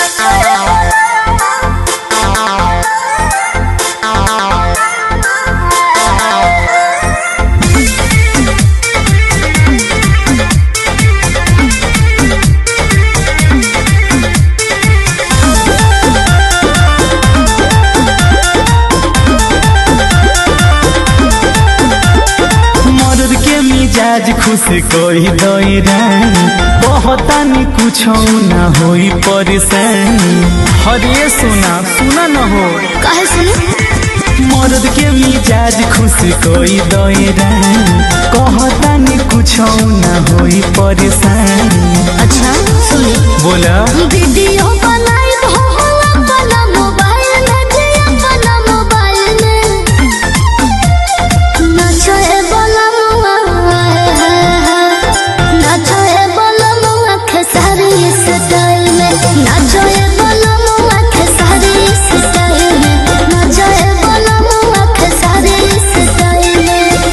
मर्द के मिजाज खुश कोई दई रानी बहुतानी कुछ ना होई परेशानी हरे सुना सुना न हो काहे सुनी मर्द के मिजाज खुश कोई दई रानी कहतानी कुछ ना होई परेशानी अच्छा सुनी बोला वीडियो बनाई हो अपना मोबाइल में जे अपना मोबाइल में नाचो ए बलमुआ नाचो ए बलमुआ खेसारी स्टाइल में नाचो ए बलमुआ खेसारी स्टाइल में नाचो ए बलमुआ खेसारी स्टाइल में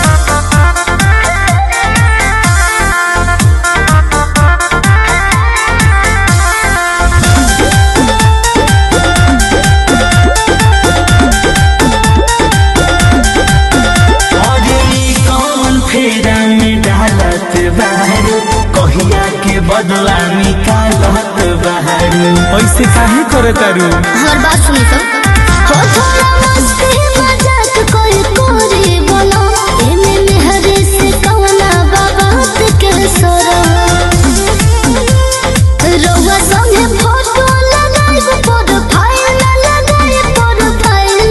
अरे ई कौन फेरा में डालत बाहर कहिया के बदला निकालत बाहर ऐसे काहे करे तारू हमार बात सुनी सब हो थोड़ा मस्ती मजाक कोई कोरी बोलो एमे मेहरे से कवना बाबात के सोरो रउआ संगे फोटो लगाई प्रोफाइल लगाई प्रोफाइल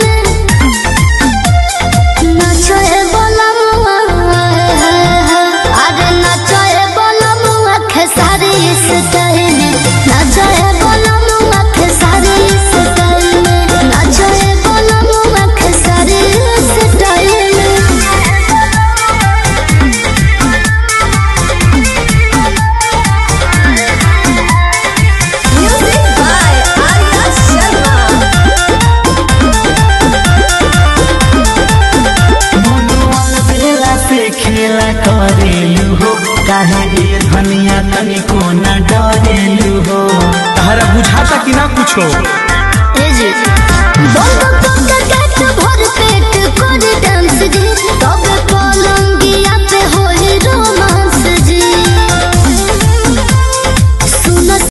नाचो ए बलमुआ अरे नाचो ए बलमुआ खेसारी स्टाइल नाचो ए बलमुआ खेसारी स्टाइल नाचो ए बलमुआ Khesari style music by Arya Sharma मनोवाल बेला से खेला करेलू हो काहे ये धनिया तनिको न डरेलू हो तहरा बुझाता कि ना कुछो